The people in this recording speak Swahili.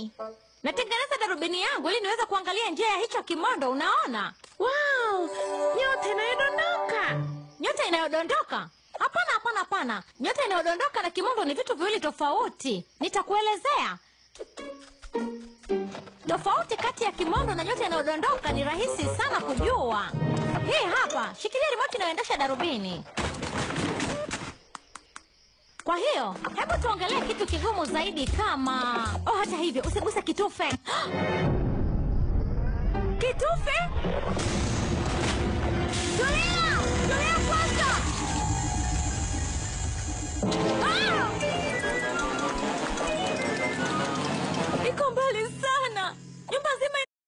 darubini. Natengeneza darubini yangu ili niweze kuangalia njia ya hicho kimondo, unaona? Wow, nyota inayodondoka. Nyota inayodondoka? Hapana, hapana, hapana. Nyota inayodondoka na kimondo ni vitu viwili tofauti. Nitakuelezea. Tofauti kati ya kimondo na nyota inayodondoka ni rahisi sana kujua. Hii hapa, shikilia remote inayoendesha darubini. Kwa hiyo, hebu tuongelee kitu kigumu zaidi kama... Oh, hata hivyo, usiguse kitufe. Kitufe? Tulia!